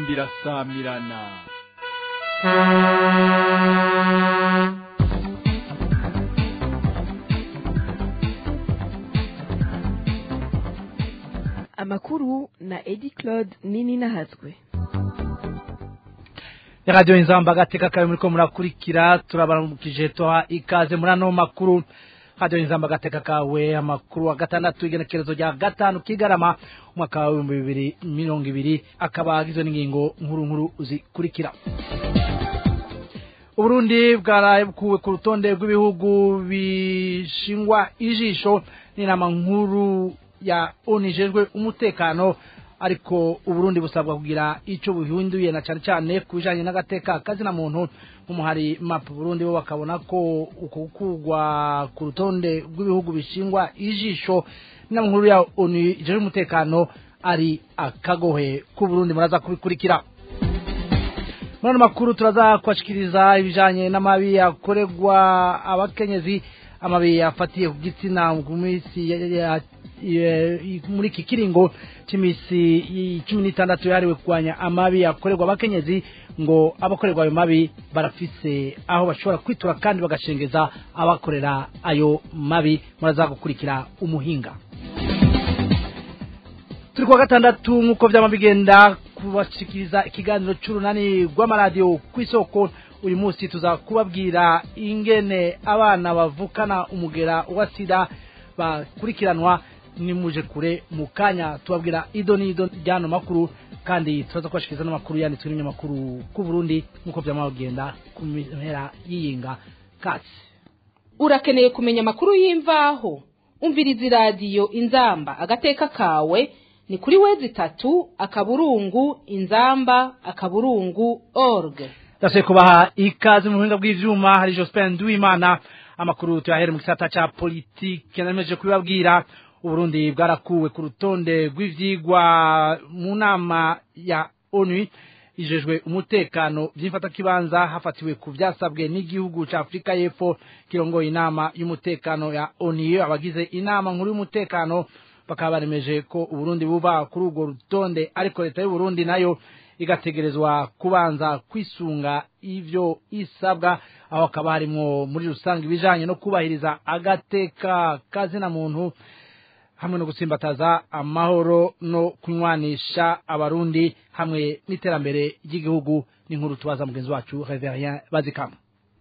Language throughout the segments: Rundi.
inzamba irasamirana amakuru na edi claude nini nahazwe radiyo inzamba agateka kawe muri ko murakurikira turabaramukije tuha ikaze muri ano makuru radiyo inzamba agateka kawe amakuru wa gatandatu igenekerezo rya gatanu kigarama umwaka w'ibihumbi bibiri mirongo ibiri akaba agizwe n'ingingo nkuru nkuru zikurikira uburundi bwarakuwe ku rutonde rw'ibihugu bishingwa ijisho n'inama nkuru ya onijejwe umutekano ariko uburundi busabwa kugira icyo buhinduye na cyane cyane ku bijyanye n'agateka kazina muntu nk'umuhari mapu burundi bo bakabona ko uko gukugwa ku rutonde rw'ibihugu bishingwa ijisho n'inama nkuru ya onu ijejwe umutekano ari akagohe k'uburundi muraza kubikurikira muri ano makuru turaza kubashikiriza ibijyanye n'amabi yakorerwa abakenyezi amabi afatiye ku gitsina ku minsi muri iki kiringo cy'iminsi cumi n'itandatu yahariwe kurwanya amabi yakorerwa abakenyezi ngo abakorerwa ayo mabi barafise aho bashobora kwitura kandi bagashengeza abakorera ayo mabi muraza gukurikira umuhinga turi kuwa gatandatu nk'uko byaba bigenda kubashikiriza ikiganiro cy'urunani rw'amaradiyo ku isoko uyu munsi tuza kubabwira ingene abana bavukana umugera wa sida bakurikiranwa nimuje kure mu kanya tubabwira ido n'ido ry'ano makuru kandi turaza kubashikiriza n'amakuru yanditswe n'ibinyamakuru ku Burundi nk'uko byama bigenda ku mpera y'iyinga katsi urakeneye kumenya amakuru y'imvaho umviriza iradiyo inzamba agateka kawe ni kuri wezi itatu akaburungu inzamba akaburungu org ndashoboye kubaha ikaze mu buhinga bw'ivyuma hari Jospin Duimana amakuru tuyahere mu gisata ca politike nameje kubibabwira uburundi bwarakuwe ku rutonde rw'ivyigwa mu nama ya onu ijejwe umutekano vy'imfatakibanza hafatiwe ku vyasabwe n'igihugu ca afurika y'epfo kirongoye inama y'umutekano ya onu abagize inama nkuru y'umutekano bakaba baremeje ko uburundi buba kuri urwo rutonde ariko leta y'uburundi nayo igategerezwa kubanza kwisunga ivyo isabwa aho hakaba harimwo muri rusange ibijanye no kubahiriza agateka kazina muntu hamwe no gutsimbataza amahoro no kunywanisha abarundi hamwe n'iterambere ry'igihugu n'inkuru tubaza mugenzi wacu Reverien Bazikama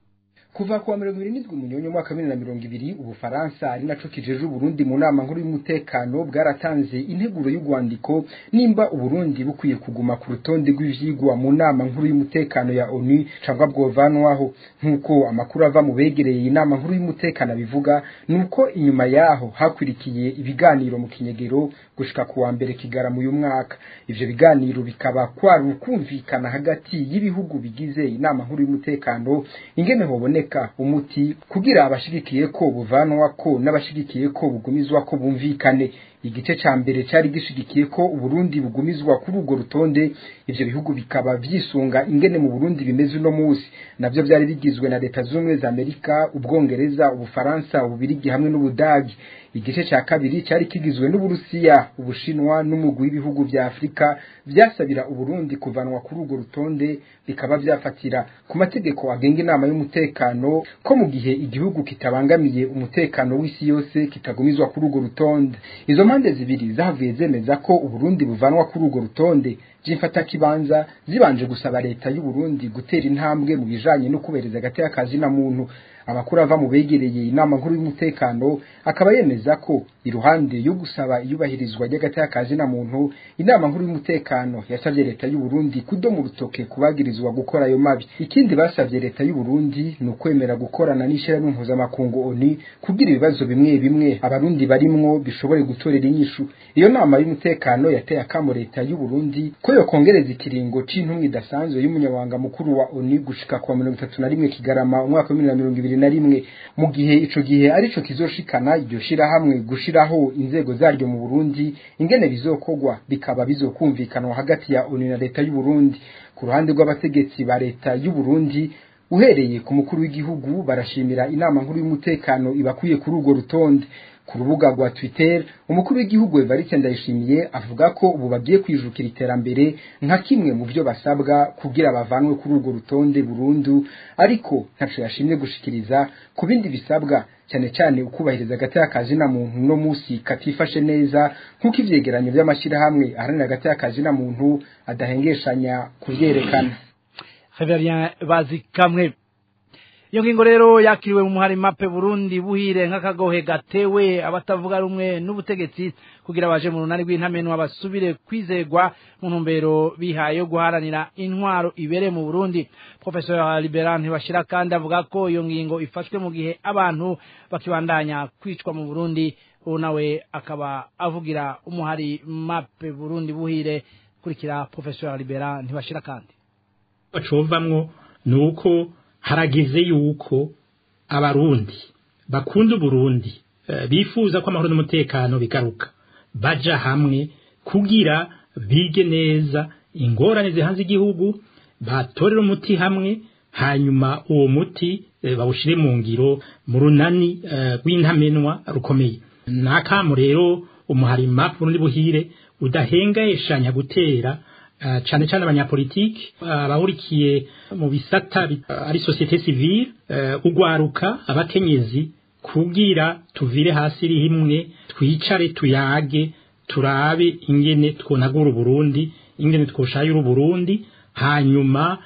kuva kuwa mirongo ibiri n'indwi munyonyo mwaka bibiri na mirongo ibiri ubufaransa ari naco kijeje uburundi mu nama nkuru y'umutekano bwaratanze integuro y'urwandiko nimba uburundi bukwiye kuguma ku rutonde rw'ivyigwa mu nama nkuru y'umutekano ya onu cangwa bwovanwaho nk'uko amakuru ava mu begereye inama nkuru y'umutekano bivuga nuko inyuma yaho hakwirikiye ibiganiro mu kinyegero gushika kuwa mbere kigarama uyu mwaka ivyo biganiro bikaba kwari ukumvikana hagati y'ibihugu bigize inama nkuru y'umutekano ingene hoboneka kuboneka umuti kugira abashigikiye ko buvanwa ko n'abashigikiye ko bugumizwa ko bumvikane igice ca mbere cari gishigikiye ko uburundi bugumizwa kuri urwo rutonde ivyo bihugu bikaba vyisunga ingene mu burundi bimeze uno musi navyo vyari bigizwe na leta z'ubumwe za amerika ubwongereza ubufaransa ububirigi hamwe n'ubudagi igice ca kabiri cari kigizwe n'uburusiya ubushinwa n'umugwi w'ibihugu vya afurika vyasabira uburundi kuvanwa kuri urwo rutonde bikaba vyafatira ku mategeko agenga inama y'umutekano ko mu gihe igihugu kitabangamiye umutekano w'isi yose kitagumizwa kuri urwo rutonde izo mpande zibiri zavuye zemeza ko uburundi buvanwa kuri urwo rutonde vy'imfatakibanza zibanje gusaba leta y'uburundi gutera intambwe mu bijanye no kubereza agateka kazina muntu amakuru ava mu begereye inama nkuru y'umutekano akaba yemeza ko iruhande yo gusaba iyubahirizwa ry'agateka kazina muntu inama nkuru y'umutekano yasabye leta y'u Burundi kudoma urutoke kubagirizwa gukora ayo mabi ikindi basabye leta y'u Burundi ni ukwemera gukorana n'ishyirahamwe mpuzamakungu ONU kugira ibibazo bimwe bimwe abarundi barimwo bishobore gutorera inyishu iyo nama y'umutekano yateye akamo leta y'u Burundi ko yokongereza ikiringo c'intumwa idasanzwe y'umunyabanga mukuru wa ONU gushika kwa mirongo itatu na rimwe kigarama umwaka wa bibiri na mirongo ibiri na rimwe mu gihe ico gihe arico kizoshikana iryo shirahamwe gushiraho inzego zaryo mu Burundi ingene bizokogwa bikaba bizokumvikanwa hagati ya ONU na leta y'u Burundi ku ruhande rw'abategetsi ba leta y'u Burundi uhereye ku mukuru w'igihugu barashimira inama nkuru y'umutekano ibakwiye kuri urwo rutonde ku rubuga rwa Twitter umukuru w'igihugu Evariste Ndayishimiye avuga ko ubu bagiye kwijukira iterambere nka kimwe mu byo basabwa kugira bavanwe kuri urwo rutonde burundu ariko ntaco yashimye gushikiriza ku bindi bisabwa cyane cyane ukubahiriza agateka kazi na muntu no musi katifashe neza nk'uko ivyegeranyo by'amashyirahamwe aharanira agateka kazi na muntu adahengeshanya kuvyerekana Reverien bazikamwe iyo ngingo rero yakiriwe mu muhari mape Burundi buhire nk'akagohe gatewe abatavuga rumwe n'ubutegetsi kugira baje mu runani rw'intamenwa basubire kwizegwa mu ntumbero bihaye yo guharanira intwaro ibere mu Burundi Professor Liberan ntibashira kandi avuga ko iyo ngingo ifashwe mu gihe abantu bakibandanya kwicwa mu Burundi uwo nawe akaba avugira umuhari mape Burundi buhire kurikira Professor Liberan ntibashira kandi bacovamwo nuko haragize yuko abarundi bakunda uburundi bifuza ko amahoro n'umutekano bigaruka baja hamwe kugira bige neza ingorane zihanze igihugu batorera umuti hamwe hanyuma uwo muti bawushire mu ngiro mu runani rw'intamenwa rukomeye nakamu rero umuharima Burundi buhire udahengayeshanya gutera cyane cyane abanyapolitiki abahurikiye mu bisata ari societe civile ugwaruka abakenyezi kugira tuvire hasi rimwe twicare tuyage turabe ingene twonagura Burundi ingene twoshayura Burundi hanyuma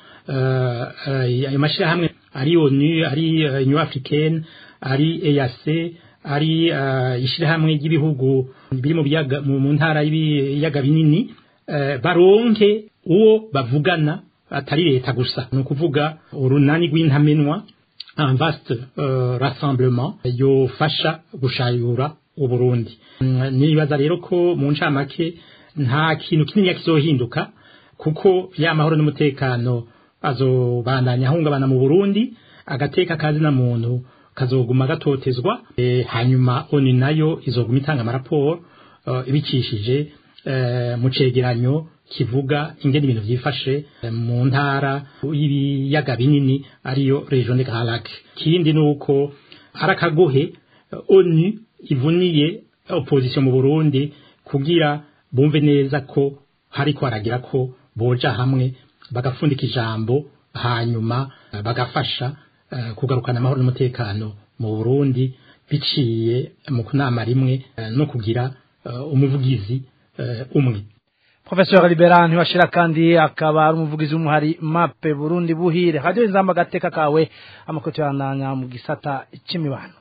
ayo mashyirahamwe ari ONU ari Union Africaine ari EAC ari ishyirahamwe ry'ibihugu biri mu mu ntara y'ibiyaga binini baronke uwo bavugana atari leta gusa ni ukuvuga urunani rw'intamenwa un vaste rassemblement yofasha gushayura uburundi nibaza rero ko mu ncamake nta kintu kinini kizohinduka kuko ya mahoro n'umutekano azobandanya ahungabana mu burundi agateka kazi na muntu kazoguma gatotezwa hanyuma oni nayo izoguma itanga amaraporo ibicishije mu cegeranyo kivuga ingene ibintu vyifashe mu ntara y'ibiyaga binini ariyo region de Grand Lac kindi nuko harakagohe ONU ivuniye opposition mu Burundi kugira bumve neza ko hariko haragira ko boja hamwe bagafundika ijambo hanyuma bagafasha kugarukana amahoro n'umutekano mu Burundi biciye mu kunama rimwe no kugira umuvugizi umwe Professor Liberan ntibashira kandi akaba ari umuvugizi w'umuhari mape Burundi buhire radio inzamba gateka kawe amakoto yananya mu gisata c'imibano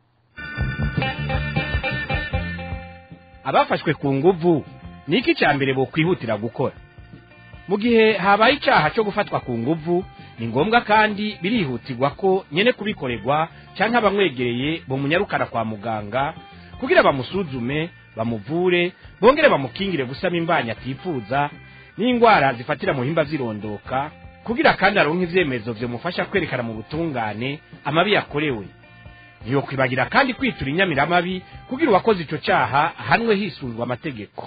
abafashwe ku nguvu niki cyambere bo kwihutira gukora mu gihe habaye icyaha cyo gufatwa ku nguvu ni ngombwa kandi birihutirwa ko nyene kubikorerwa canke abamwegereye bo munyarukana kwa muganga kugira bamusuzume bamuvure bongere bamukingire gusama imbanya atifuza n'indwara zifatira mu himba zirondoka kugira kandi aronke ivyemezo vyomufasha kwerekana mu butungane amabi yakorewe ntiyokwibagira kandi kwitura inyamiramabi kugira uwakoze ico caha ahanwe hisunzwe amategeko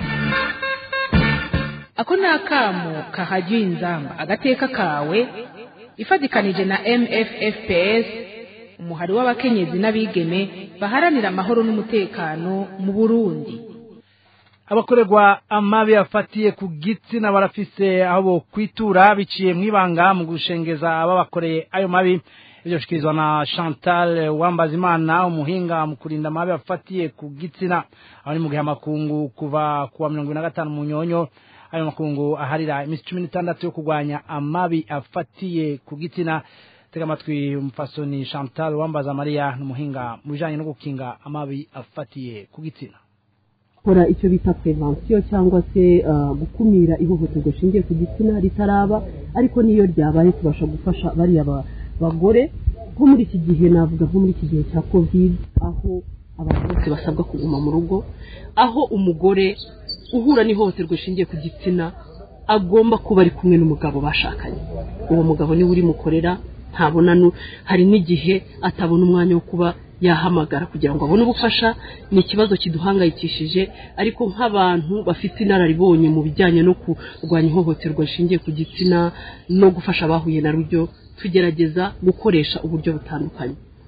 ako ni akamo kahajya inzamba agateka kawe ifatikanije na mffps umuhari w'abakenyezi n'abigeme baharanira amahoro n'umutekano mu burundi abakorerwa amabi afatiye ku gitsina barafise aho bo kwitura biciye mwibanga mu gushengeza ababakoreye ayo mabi ibyo shikirizwa na Chantal Wambazimana umuhinga mu kurinda amabi afatiye ku gitsina aho ni mu gihe amakungu kuva kuwa mirongo ine na gatanu mu nyonyo ayo makungu aharira iminsi cumi n'itandatu yo kurwanya amabi afatiye ku gitsina tega amatwi umupfasoni Chantal Wambaza Maria n'umuhinga mu bijanye no gukinga amabi afatiye ku gitsina gukora icyo bita prevention cyangwa se gukumira ihohoterwa rishingiye ku gitsina ritaraba ariko niyo ryabaye tubasha gufasha bariya bagore nko muri iki gihe navuga nko muri iki gihe cya covid aho abantu bose basabwa kuguma mu rugo aho umugore uhura n'ihohoterwa rishingiye ku gitsina agomba kuba ari kumwe n'umugabo bashakanye uwo mugabo niwe urimukorera ntabona hari n'igihe atabona umwanya wo kuba yahamagara kugira ngo abone ubufasha ni ikibazo kiduhangayikishije ariko nk'abantu bafite inararibonye mu bijyanye no kurwanya ihohoterwa rishingiye ku gitsina no gufasha abahuye na ryo tugerageza gukoresha uburyo butandukanye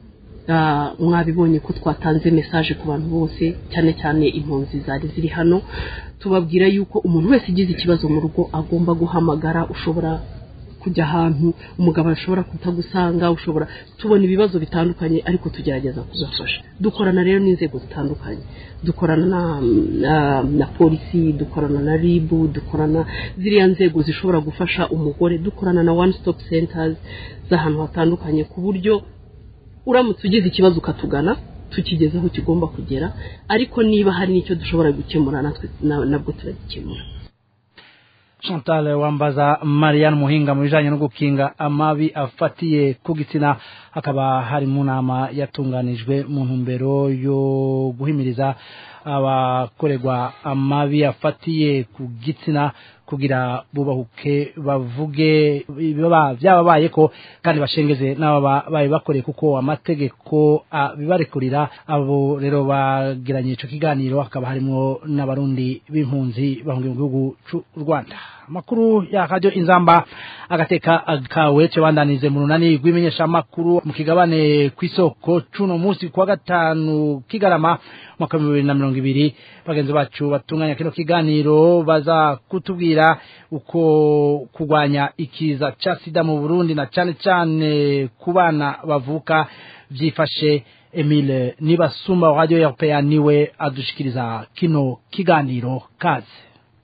Ah, mwabibonye ko twatanze message ku bantu bose cyane cyane impunzi zari ziri hano tubabwira yuko umuntu wese ugize ikibazo mu rugo agomba guhamagara ushobora kujya ahantu umugabo ashobora kutagusanga ushobora tubona ibibazo bitandukanye ariko tugerageza kugafasha dukorana rero n'inzego zitandukanye dukorana na, na, na polisi dukorana na rib dukorana ziriya nzego zishobora gufasha umugore dukorana na one stop centers z'ahantu hatandukanye ku buryo uramutse ugize ikibazo ukatugana tukigeze aho kigomba kugera ariko niba hari n'icyo dushobora gukemura natwe na- nabwo turagikemura Chantal wambaza Marianne Muhinga mu bijanye no gukinga amabi afatiye ku gitsina hakaba hari mu nama yatunganijwe mu ntumbero yo guhimiriza abakorerwa amabi afatiye ku gitsina kugira bubahuke bavuge biba byababaye ko kandi bashengeze n'ababa baye bakoreye kuko amategeko bibarekurira abo rero bagiranye ico kiganiro hakaba harimo n'abarundi b'impunzi bahungiye mu gihugu c'u Rwanda amakuru ya radio inzamba agateka kawe cebandanize mu runani rw'imenyesha makuru mu kigabane kw'isoko cuno munsi kwa gatanu kigarama mwaka wa bibiri na mirongo ibiri bagenzi bacu batunganya kino kiganiro baza kutubwira uko kurwanya ikiza ca sida mu Burundi na cane cane ku bana bavuka vyifashe Emile Nibasumba wa Radio Europea niwe adushikiriza kino kiganiro kaze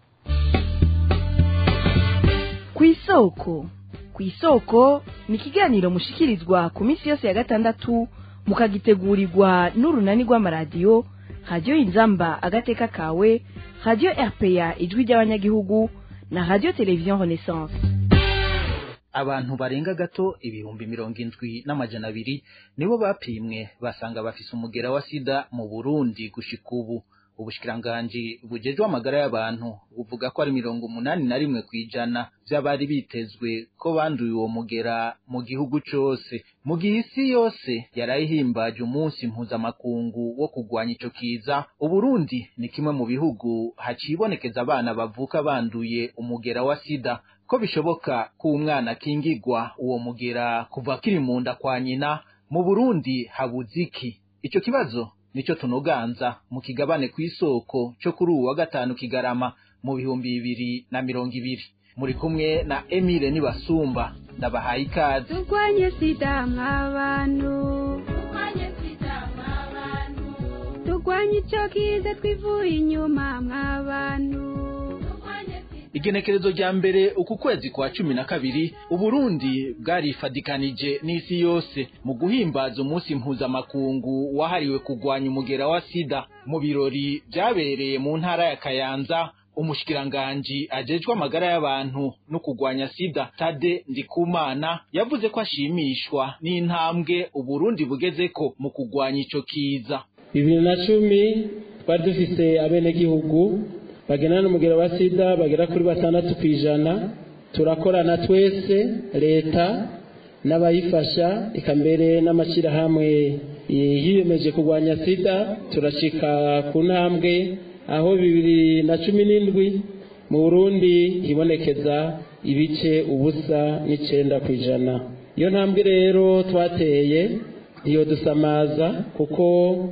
kw'isoko kw'isoko ni ikiganiro mushikirizwa ku minsi yose ya gatandatu mukagitegurirwa n'urunani rw'amaradiyo radiyo inzamba agateka kawe radiyo rpa ijwi ry'abanyagihugu na radiyo televiziyo renaissance abantu barenga gato ibihumbi mirongo indwi n'amajana abiri nibo bapimwe basanga bafise umugera wa sida mu burundi gushika ubu ubushikiranganji bujejwe amagara y'abantu buvuga ko ari mirongo umunani na rimwe kw'ijana vy'abari bitezwe ko banduye uwo mugera mu gihugu cose mu gihe isi yose yarayihimbaje umunsi mpuzamakungu wo kugwanya ico kiza uburundi ni kimwe mu bihugu hacibonekeza abana bavuka banduye umugera wa sida ko bishoboka ko umwana akingigwa uwo mugera kuva kiri mu nda kwa nyina mu burundi habuze iki ico kibazo nico tunoganza mu kigabane kw'isoko cyo kuri uwu wa gatanu kigarama mu bihumbi bibiri na mirongo ibiri muri kumwe na Emile Nibasumba ndabahaye ikaze turwanye sida mw'abantu turwanye icyo kiza twivuye inyuma mw'abantu igenekerezo rya mbere uku kwezi kwa cumi na kabiri uburundi bwarifadikanije n'isi yose mu guhimbaza umunsi mpuzamakungu wahariwe kugwanya umugera wa sida mu birori byabereye mu ntara ya kayanza umushikiranganji ajejwe amagara y'abantu no kugwanya sida tade ndikumana yavuze ko ashimishwa n'intambwe uburundi bugezeko mu kugwanya ico kiza bibiri na cumi twari dufise abenegihugu bagena n'umugero wa sida bagera kuri batandatu ku ijana turakorana twese leta n'abayifasha eka mbere n'amashyirahamwe yiyemeje kurwanya sida turashika ku ntambwe aho bibiri na cumi n'indwi mu burundi hibonekeza ibice ubusa n'icenda ku ijana iyo ntambwe rero twateye iyo dusamaza kuko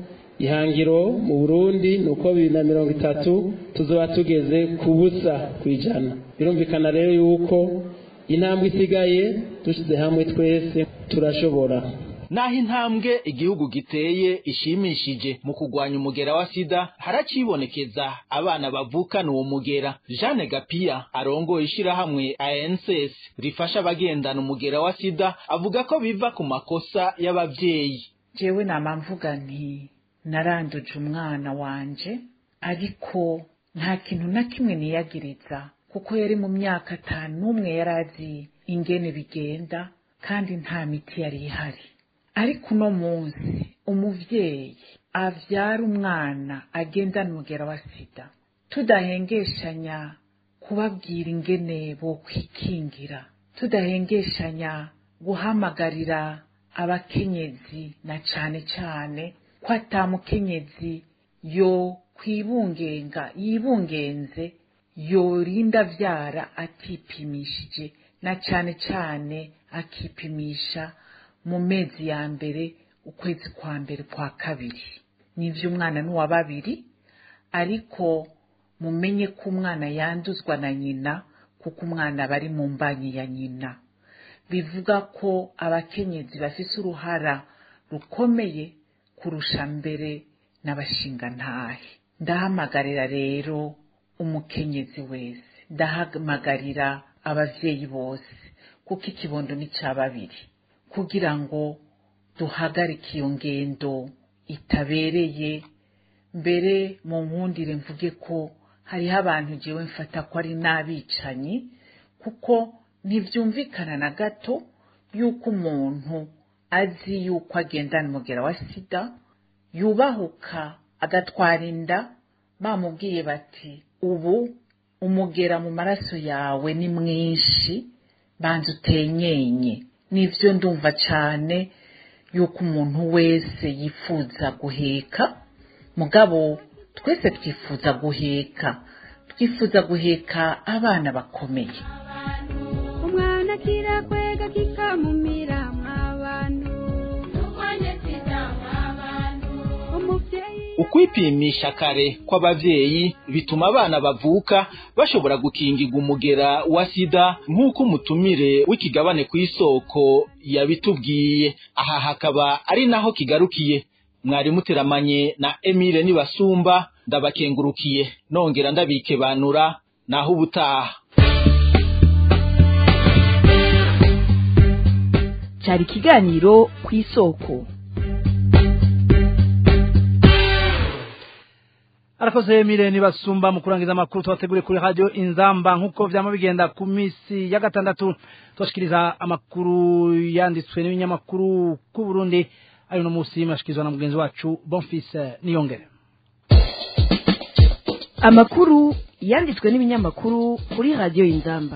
ihangiro mu burundi ni uko bibiri na mirongo itatu tuzoba tugeze ku busa ku ijana birumvikana rero yuko intambwe isigaye dushyize hamwe twese turashobora naho intambwe igihugu giteye ishimishije mu kugwanya umugera wa sida haracibonekeza abana bavukana uwo mugera jeanne gapiya arongoye ishirahamwe anss rifasha abagendana umugera wa sida avuga ko biva ku makosa y'abavyeyi jewe nama mvuga nti naranduje umwana wanje ariko nta kintu na kimwe niyagiriza kuko yari mu myaka atanu n'umwe yari azi ingene bigenda kandi nta miti yari ihari ariko uno munsi umuvyeyi avyara umwana agendana umugera wa sida tudahengeshanya kubabwira ingene bokwikingira tudahengeshanya guhamagarira abakenyezi na cane cane ko ata mukenyezi yo kwibungenga yibungenze yorinda avyara atipimishije na cane cane akipimisha mu mezi ya mbere ukwezi kwa mbere kwa kabiri n'ivyo umwana n'uwa babiri ariko mumenye ko umwana yanduzwa na nyina kuko umwana aba ari mu mbanyi ya nyina bivuga ko abakenyezi bafise uruhara rukomeye kurusha mbere n'abashingantahe ndahamagarira rero umukenyezi wese ndahamagarira abavyeyi bose kuko ikibondo ni ca babiri kugira ngo duhagarike iyo ngendo itabereye mbere mu nkundire mvuge ko hariho abantu jewe mfata ko ari n'abicanyi kuko ntivyumvikana na gato yuko umuntu azi yuko agendana umugera wa sida yubahuka agatwara inda bamubwiye bati ubu umugera mu maraso yawe ni mwinshi banza utenyenye nivyo ndumva cane yuko umuntu wese yifuza guheka mugabo twese twifuza guheka twifuza guheka abana bakomeye umwana kirakwega kikamumira mw'abantu umuvyeyi ukwipimisha kare kw'abavyeyi bituma abana bavuka bashobora gukingirwa umugera wa sida nk'uko umutumire w'ikigabane ku isoko yabitubwiye aha hakaba ari naho kigarukiye mwari muteramanye na Emile Nibasumba ndabakengurukiye nongera ndabikebanura naho ubutaha cyari ikiganiro ku isoko arakoze Emile Nibasumba mu kurangiza amakuru twateguriye kuri radio Inzamba nkuko vyama bigenda ku misi ya gatandatu twashikiriza amakuru yanditswe n'ibinyamakuru ku Burundi ari no musi mashikirizwa na mugenzi wacu Bonfils Niyongere amakuru yanditswe n'ibinyamakuru kuri radio Inzamba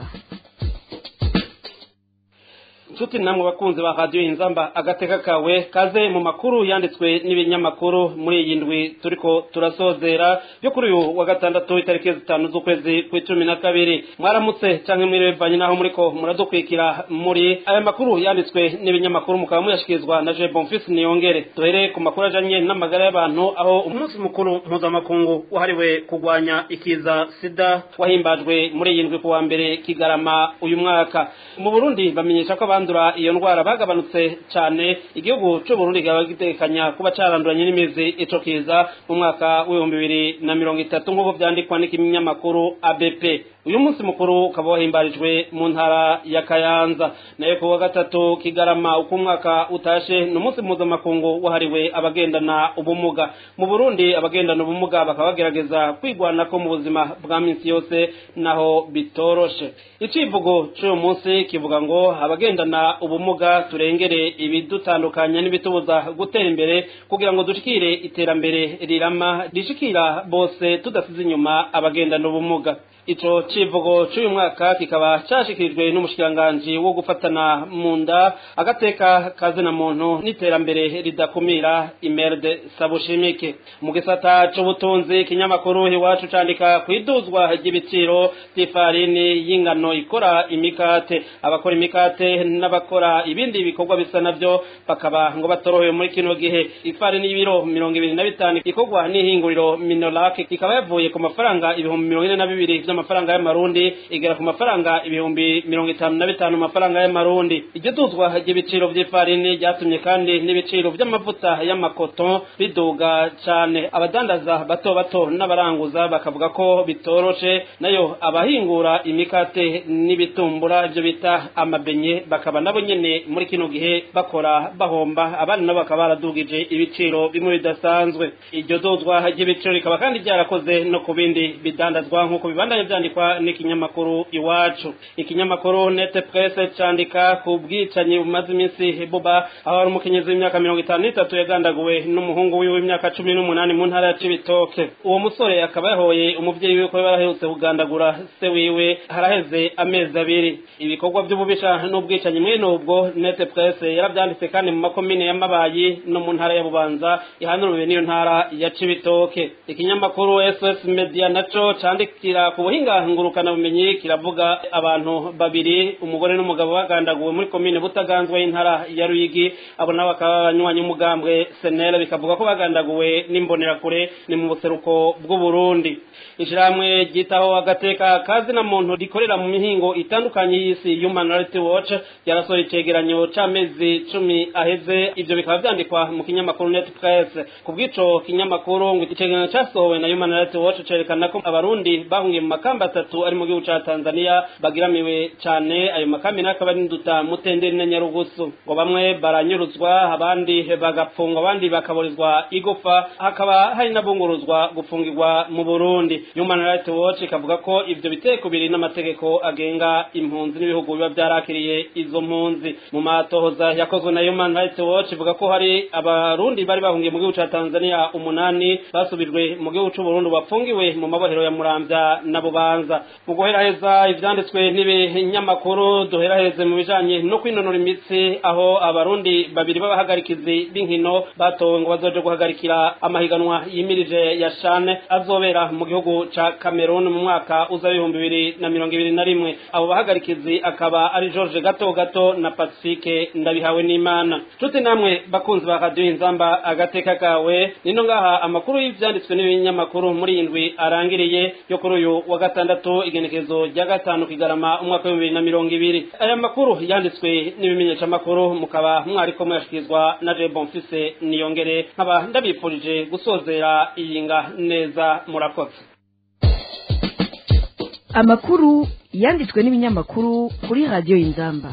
nshuti namwe bakunzi ba radiyo inzamba agateka kawe kaze mu makuru yanditswe n'ibinyamakuru muri iyi ndwi turiko turasozera yo kuri uyu wa gatandatu itariki zitanu z'ukwezi kw'icumi na kabiri mwaramutse canke mwirevanye naho muriko muradukwikira muri aya makuru yanditswe n'ibinyamakuru mukaba muyashikirizwa na je bonfils niyongere duhere ku makuru ajanye n'amagara y'abantu aho umunsi mukuru mpuzamakungu wahariwe kurwanya ikiza sida wahimbajwe muri iyi ndwi ku wa mbere kigarama uyu mwaka mu burundi bamenyesha ko abandura iyo ndwara bagabanutse cyane igihugu cy'u Burundi kikaba gitekanya kuba caranduranye n'imizi ico kiza mu mwaka w'ibihumbi bibiri na mirongo itatu nk'uko vyandikwa n'ikinyamakuru ABP uyu munsi mukuru ukaba wahimbarijwe mu ntara ya Kayanza nayo ku wa gatatu kigarama uko umwaka utashe ni umunsi mpuzamakungu wahariwe abagendana ubumuga mu Burundi abagendana ubumuga bakaba bagerageza kwigwanako mu buzima bwa minsi yose naho bitoroshe icivugo c'uyu munsi kivuga ngo abagendana ubumuga turengere ibidutandukanya n'ibitubuza gutera imbere kugira ngo dushikire iterambere rirama rishikira bose tudasize inyuma abagendana ubumuga ico civugo c'uyu mwaka kikaba cashikirijwe n'umushikiranganji wo gufatana mu nda agateka kazina muntu n'iterambere ridakumira imerde sabushimike mu gisata c'ubutunzi ikinyamakuru iwacu candika kwiduzwa ry'ibiciro vy'ifarini y'ingano ikora imikate abakora imikate n'abakora ibindi bikorwa bisa navyo bakaba ngo batorohewe muri kino gihe ifarini y'ibiro mirongo ibiri na bitanu ikorwa n'ihinguriro minolak ikaba yavuye ku mafaranga ibihumbi mirongo ine na bibiri vy'amafaranga y'amarundi igera ku mafaranga ibihumbi mirongo itanu na bitanu mu mafaranga y'amarundi iryo duzwa ry'ibiciro vy'ifarini ryatumye kandi n'ibiciro vy'amavuta y'amakoto biduga cane abadandaza bato bato n'abaranguza bakavuga ko bitoroshe nayo abahingura imikate n'ibitumbura ivyo bita amabenye bakaba nabo nyene muri kino gihe bakora bahomba abandi nabo bakaba baradugije ibiciro bimwe bidasanzwe iryo duzwa ry'ibiciro rikaba kandi ryarakoze no ku bindi bidandazwa nk'uko bibandanye vyandikwa n'ikinyamakuru iwacu ikinyamakuru nete presse candika ku bwicanyi bumaze iminsi buba aho hari umukenyezi w'imyaka mirongo itanu n'itatu yagandaguwe n'umuhungu wiwe w'imyaka cumi n'umunani mu ntara ya cibitoke uwo musore akaba yahoye umuvyeyi wiwe ko baraherutse kugandagura se wiwe haraheze amezi abiri ibikorwa vy'ububisha n'ubwicanyi mwene ubwo nete presse yaravyanditse kandi mu makomine y'amabayi no mu ntara ya bubanza ihanuriwe n'iyo ntara ya cibitoke ikinyamakuru ss media naco candikira ku buhinga ngurukana bumenyi kiravuga abantu babiri umugore n'umugabo bagandaguwe muri komine butaganzwe y'intara ya Ruyigi abo nabo bakaba abanywanyi umugambwe senera bikavuga ko bagandaguwe n'imbonerakure ni mu buseruko bw'u Burundi ishyirahamwe ryitaho agateka kazi na muntu rikorera mu mihingo itandukanye y'isi Human Rights Watch yarasohoye icegeranyo c'amezi cumi aheze ivyo bikaba vyandikwa mu kinyamakuru Net Press ku bw'ico kinyamakuru ngo icegeranyo casohowe na Human Rights Watch cerekana ko abarundi bahungiye mu makamba atatu ari mu gihugu ca Tanzania bagiramiwe cane ayo makambi n'akaba ari nduta mutenderi na Nyarugusu ngo bamwe baranyuruzwa abandi bagapfungwa abandi bakaburizwa igufa hakaba hari n'abunguruzwa gufungirwa mu Burundi Human Rights Watch ikavuga ko ivyo biteko biri n'amategeko agenga impunzi n'ibihugu biba vyarakiriye izo mpunzi mu matohoza yakozwe na Human Rights Watch ivuga ko hari abarundi bari bahungiye mu gihugu ca Tanzania umunani basubijwe mu gihugu c'u Burundi bafungiwe mu mabohero ya Muramvya na Bubanza mu guheraheza ivyanditswe n'ibinyamakuru duheraheze mu bijanye no kwinonora imitsi aho abarundi babiri b'abahagarikizi b'inkino batowe ngo bazoje guhagarikira amahiganwa yimirije ya shane azobera mu gihugu ca Cameroon mu mwaka uza w'ibihumbi bibiri na mirongo ibiri na rimwe abo bahagarikizi akaba ari George Gato Gato na Pacifique ndabihawe n'Imana tuti namwe bakunzi ba radio inzamba agateka kawe nino ngaha amakuru y'ivyanditswe n'ibinyamakuru muri indwi arangiriye yo kuri uyu wa gatandatu igenekezo rya gatanu kigarama umwaka w'ibihumbi bibiri na mirongo ibiri aya makuru yanditswe n'ibimenyesha makuru mukaba mwariko muyashyikirizwa na Je Bonfise niyongere nkaba ndabifurije gusozera iyinga neza murakoze amakuru yanditswe n'ibinyamakuru kuri radiyo y'inzamba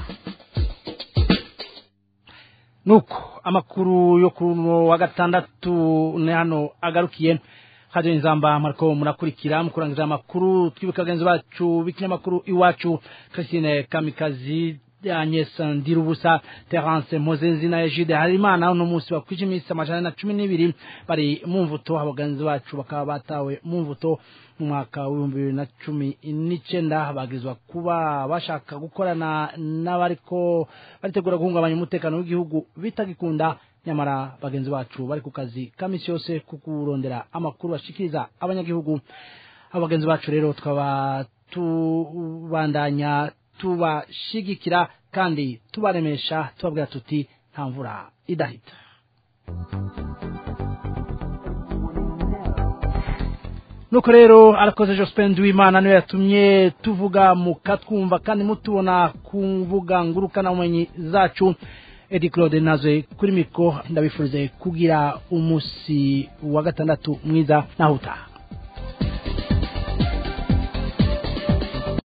nuko amakuru yo kuri uno wa gatandatu ni hano agarukiye hajya inzamba mariko murakurikira mukurangiza amakuru twibuka bagenzi bacu b'ikinyamakuru iwacu christine kamikazi Agnes Ndirubusa Terence Mozenzi na Egide Harimana uno munsi bakwije iminsi amajana na cumi n'ibiri bari mu mvuto abaganzi bacu bakaba batawe mu mvuto mu mwaka w'ibihumbi bibiri na cumi n'icenda bagizwa kuba bashaka gukorana n'abariko baritegura guhungabanya umutekano w'igihugu bitagikunda nyamara bagenzi bacu bari ku kazi kamisi yose ku kurondera amakuru bashikiriza abanyagihugu abo bagenzi bacu rero tukaba tubandanya tubashigikira kandi tubaremesha tubabwira tuti nta mvura idahita nuko rero arakoze Jospin Duimana niwe yatumye tuvuga mukatwumva kandi mutubona ku mbuga ngurukana ubumenyi zacu Edi Claude naze kuri miko ndabifurize kugira umunsi wa gatandatu mwiza naho utaha